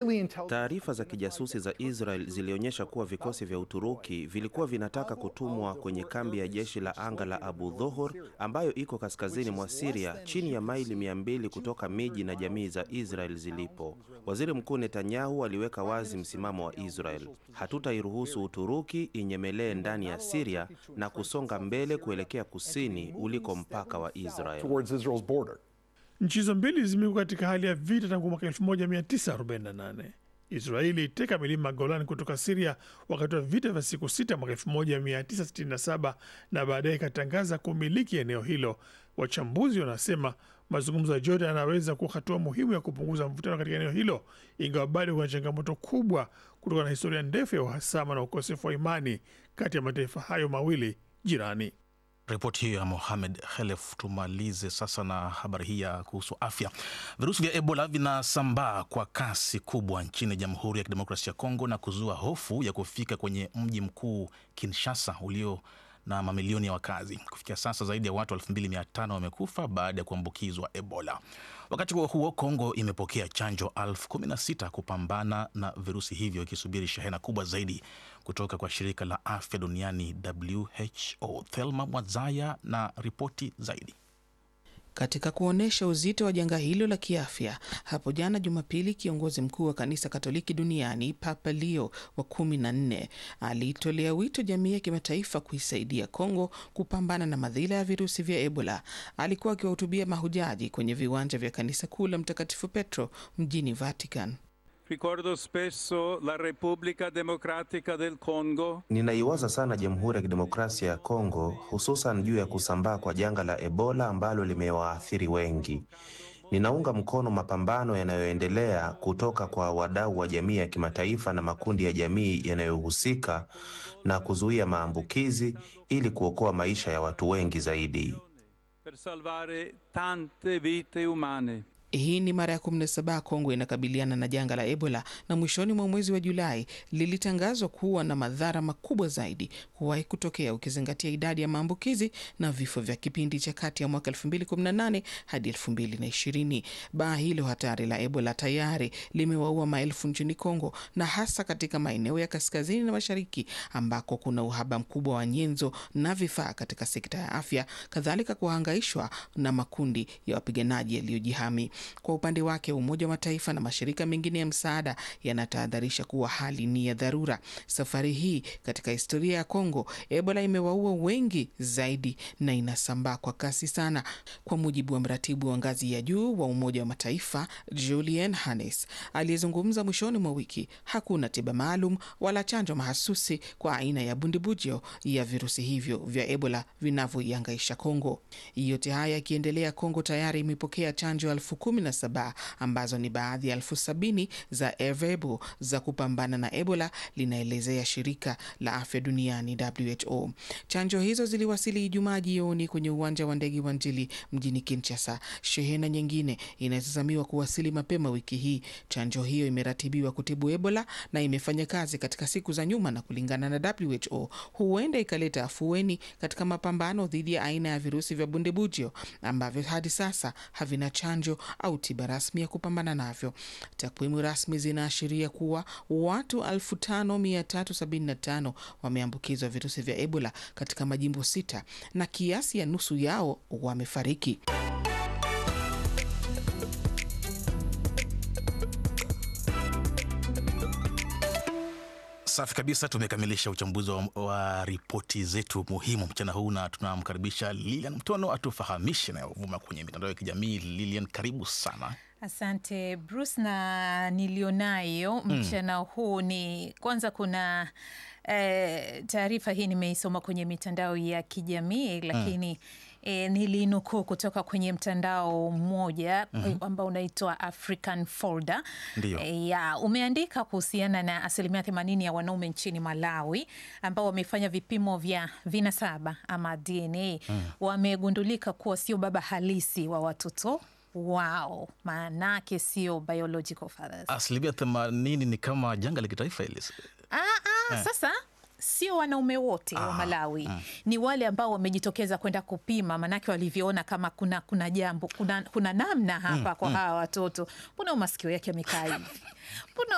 Taarifa za kijasusi za Israel zilionyesha kuwa vikosi vya Uturuki vilikuwa vinataka kutumwa kwenye kambi ya jeshi la anga la Abu Dhohor ambayo iko kaskazini mwa Siria, chini ya maili mia mbili kutoka miji na jamii za Israel zilipo. Waziri Mkuu Netanyahu aliweka wazi msimamo wa Israel: hatutairuhusu Uturuki inyemelee ndani ya Siria na kusonga mbele kuelekea kusini uliko mpaka wa Israel. Nchi hizo mbili zimekuwa katika hali ya vita tangu mwaka 1948. Israeli iteka milima Golan kutoka Siria wakati wa vita vya siku sita mwaka 1967 na baadaye ikatangaza kumiliki eneo hilo. Wachambuzi wanasema mazungumzo ya Jordan yanaweza kuwa hatua muhimu ya kupunguza mvutano katika eneo hilo, ingawa bado kuna changamoto kubwa kutokana na historia ndefu ya uhasama na ukosefu wa imani kati ya mataifa hayo mawili jirani. Ripoti hiyo ya Mohamed Khelef. Tumalize sasa na habari hii ya kuhusu afya. Virusi vya Ebola vinasambaa kwa kasi kubwa nchini Jamhuri ya Kidemokrasia ya Kongo na kuzua hofu ya kufika kwenye mji mkuu Kinshasa ulio na mamilioni ya wakazi. Kufikia sasa zaidi ya watu 2500 wamekufa baada ya kuambukizwa Ebola. Wakati huo huo, Kongo imepokea chanjo elfu kumi na sita kupambana na virusi hivyo, ikisubiri shehena kubwa zaidi kutoka kwa shirika la afya duniani WHO. Thelma Mwazaya na ripoti zaidi. Katika kuonyesha uzito wa janga hilo la kiafya, hapo jana Jumapili, kiongozi mkuu wa kanisa Katoliki duniani Papa Leo wa kumi na nne aliitolea wito jamii ya kimataifa kuisaidia Kongo kupambana na madhila ya virusi vya Ebola. Alikuwa akiwahutubia mahujaji kwenye viwanja vya kanisa kuu la Mtakatifu Petro mjini Vatican. Ricordo spesso la Repubblica Democratica del Congo. Ninaiwaza sana Jamhuri ya Kidemokrasia ya Kongo, hususan juu ya kusambaa kwa janga la Ebola ambalo limewaathiri wengi. Ninaunga mkono mapambano yanayoendelea kutoka kwa wadau wa jamii ya kimataifa na makundi ya jamii yanayohusika na kuzuia maambukizi ili kuokoa maisha ya watu wengi zaidi. Per salvare tante vite umane. Hii ni mara ya 17 Kongo inakabiliana na janga la Ebola, na mwishoni mwa mwezi wa Julai lilitangazwa kuwa na madhara makubwa zaidi kuwahi kutokea, ukizingatia idadi ya maambukizi na vifo vya kipindi cha kati ya mwaka 2018 hadi 2020. Baa hilo hatari la Ebola tayari limewaua maelfu nchini Kongo, na hasa katika maeneo ya kaskazini na mashariki ambako kuna uhaba mkubwa wa nyenzo na vifaa katika sekta ya afya, kadhalika kuhangaishwa na makundi ya wapiganaji yaliyojihami. Kwa upande wake Umoja wa Mataifa na mashirika mengine ya msaada yanatahadharisha kuwa hali ni ya dharura. Safari hii katika historia ya Kongo, Ebola imewaua wengi zaidi na inasambaa kwa kasi sana. Kwa mujibu wa mratibu wa ngazi ya juu wa Umoja wa Mataifa Julian Hannes aliyezungumza mwishoni mwa wiki, hakuna tiba maalum wala chanjo mahasusi kwa aina ya bundibujo ya virusi hivyo vya Ebola vinavyoiangaisha Kongo. Yote haya yakiendelea, Kongo tayari imepokea chanjo elfu kumi na saba ambazo ni baadhi ya elfu sabini za Ervebo za kupambana na Ebola, linaelezea shirika la afya duniani WHO. Chanjo hizo ziliwasili Ijumaa jioni kwenye uwanja wa ndege wa Njili mjini Kinshasa. Shehena nyingine inatazamiwa kuwasili mapema wiki hii. Chanjo hiyo imeratibiwa kutibu Ebola na imefanya kazi katika siku za nyuma, na kulingana na WHO huenda ikaleta afueni katika mapambano dhidi ya aina ya virusi vya bundibujio ambavyo hadi sasa havina chanjo au tiba rasmi ya kupambana navyo. Takwimu rasmi zinaashiria kuwa watu 5375 wameambukizwa virusi vya Ebola katika majimbo sita na kiasi ya nusu yao wamefariki. Safi kabisa, tumekamilisha uchambuzi wa, wa ripoti zetu muhimu mchana huu, na tunamkaribisha Lilian Mtono atufahamishe nayovuma kwenye mitandao ya kijamii. Lilian, karibu sana. Asante Bruce, na nilionayo mchana huu ni kwanza, kuna eh, taarifa hii nimeisoma kwenye mitandao ya kijamii lakini E, nilinukuu kutoka kwenye mtandao mmoja ambao unaitwa African Folder. Ndio. E, ya umeandika kuhusiana na asilimia themanini ya wanaume nchini Malawi ambao wamefanya vipimo vya vinasaba ama DNA wamegundulika kuwa sio baba halisi wa watoto wao, maanake sio biological fathers. Asilimia themanini ni kama janga la kitaifa hili. Ah, ah, sasa sio wanaume wote wa Malawi ni wale ambao wamejitokeza kwenda kupima, manake walivyoona kama kuna kuna jambo kuna, kuna namna hapa kwa hawa watoto. Mbona masikio yake amekaa hivi? Mbona